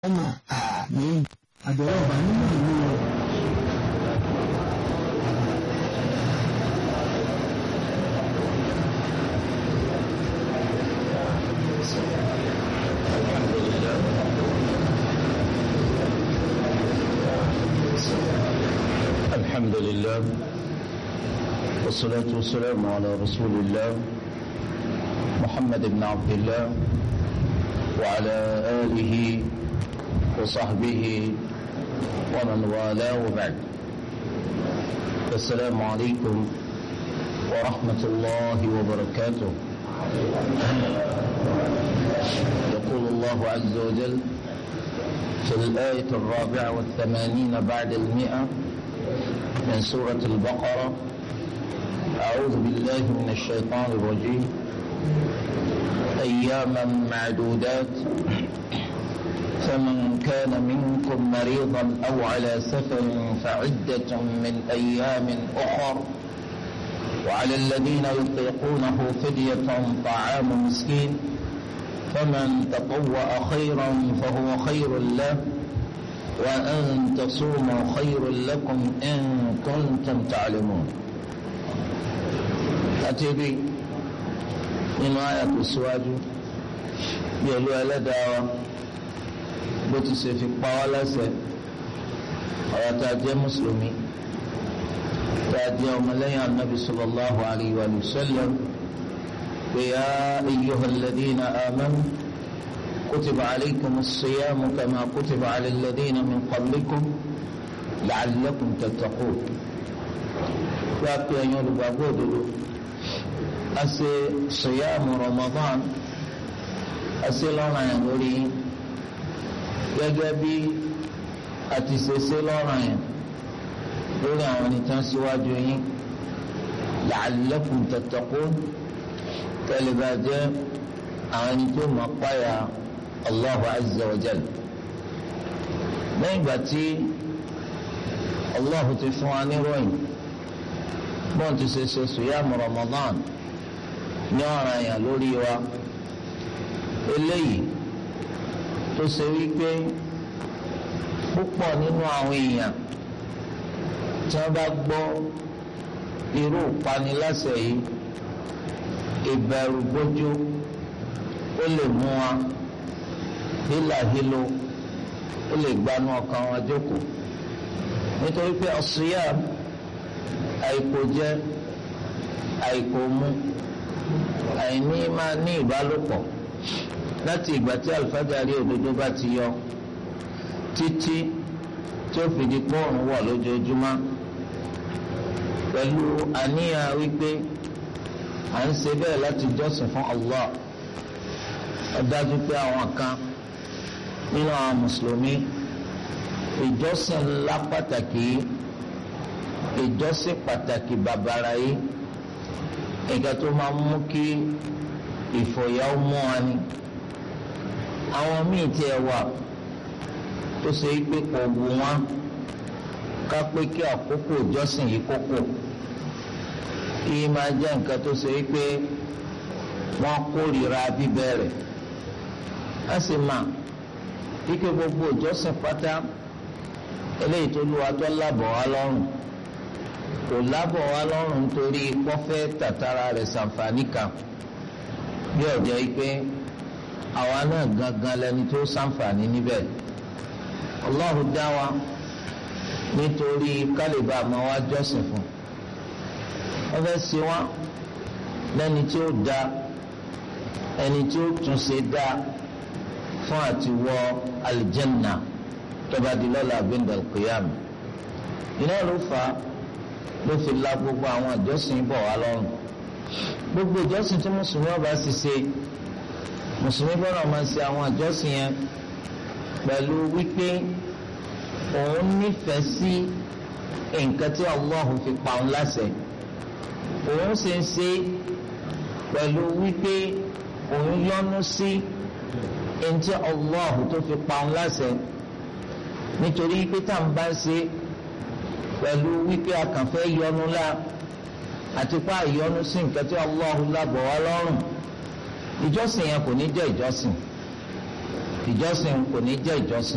ọmọ àmì àbẹ̀rẹ̀ ọba nínú ìlú rẹ̀. الحمد لله والصلاة والسلام على رسول الله محمد بن عبد الله وعلى آله وصحبه ومن والاه وبعد السلام عليكم ورحمة الله وبركاته يقول الله عز وجل في الآية الرابعة والثمانين بعد المئة من سورة البقرة أعوذ بالله من الشيطان الرجيم أياما معدودات فمن كان منكم مريضا أو على سفر فعدة من أيام أخر وعلى الذين يطيقونه فدية طعام مسكين فمن تطوع خيرا فهو خير له وأن تصوموا خير لكم إن كنتم تعلمون أتبي nínú àyà tó síwájú bí olú ẹlẹ́dàá wa bó ti ṣe fi pa wá lẹ́sẹ̀ ọ̀rọ̀ tá a jẹ́ mùsùlùmí tá a jẹ́ ọmọlẹ́yìn anabi sallallahu alayhi wa sallam pé yá ayyuhal ladina amanu kutiba alaykum as-siyamu kama kutiba ala alladina min qablikum la'allakum tattaqun wá pé ẹ̀yin olùgbàgbọ́ òdodo ase sèyàmù Ramadan ase lọ́ràn yẹn lórí gẹ́gẹ́ bí àti sèse lọ́ràn yẹn lórí àwọn onítàn síwájú yín la'allakum tattaqun kẹlẹ́bà jẹ́ àwọn ẹni tó mọ̀ páyà Allahu azza wa jal lẹ́yìn ìgbà tí Allahu ti fún wa níròyìn bọ́n ti ṣe ṣe sèyàmù Ramadan ní ọ̀ràn àyàn lórí wa eléyìí tó ṣe wípé púpọ̀ nínú àwọn èèyàn tí wọ́n bá gbọ́ irú ìpaniláṣẹ yìí ìbẹ̀rù bójú ó lè mú wa hílàhílo ó lè gbanú ọkàn wọn jókòó nítorí pé ọ̀sùnyà àìkò jẹ àìkò mu àìní máa ní ìbálòpọ̀ láti ìgbà tí àlùfáàjárí òdodo bá ti yọ títí tí ó fi di pọ́ọ̀rùn wọ̀ lójoojúmọ́ pẹ̀lú àníyàn wípé à ń ṣe bẹ́ẹ̀ láti jọ́sìn fún Allah ó dájú pé àwọn kan nínú àwọn mùsùlùmí ìjọsìn ńlá pàtàkì ìjọsìn pàtàkì bàbàrà yìí nǹkan tó máa mú kí ìfòyà ó mú wa ni àwọn míì tí ẹ wà tó ṣe pé kò wù wọn ká pé kí àkókò ìjọsìn yìí kókò kí máa jẹ́ nǹkan tó ṣe pé wọ́n kórìíra bíbẹ̀rẹ̀ á sì mà kíkẹ́ gbogbo ìjọsìn pátá eléyìí tó lù wá tó lábọ̀ wá lọ́rùn kò lábọ̀ wá lọ́rùn nítorí kọ́fẹ́ tàtàrà rẹ̀ ṣàǹfààní kan bí ọ̀jọ́ yìí pé àwa náà gangan lẹni tó ṣàǹfààní níbẹ̀ Allahu dá wa nítorí kálíbà máa wá jọ́sìn fún wọ́n fẹ́ ṣe wá lẹ́ni tí ó da ẹni tí ó tún ṣe dá fún àti wọ alìjẹ́nà tó bá di lọ́la gbẹ̀ndẹ̀ kìyàm iná ló fà á ló fi la gbogbo àwọn ìjọsìn bọ̀ wá lọ́rùn gbogbo ìjọsìn tí mùsùlùmí ọba sì ṣe mùsùlùmí gbọ́dọ̀ máa ṣe àwọn ìjọsìn yẹn pẹ̀lú wípé òun nífẹ̀ẹ́ sí nǹkan tí Allah fi pa òun láṣẹ òun sì ń ṣe pẹ̀lú wípé òun yọ́nú sí ẹni tí Allah tó fi pa òun láṣẹ nítorí pé tá à ń bá ṣe pẹ̀lú wípé a kàn fẹ́ yọnu la àti pa ìyọnu sí nǹkan tí Allahu lábọ̀ wá lọ́rùn ìjọsìn yẹn kò ní jẹ́ ìjọsìn ìjọsìn kò ní jẹ́ ìjọsìn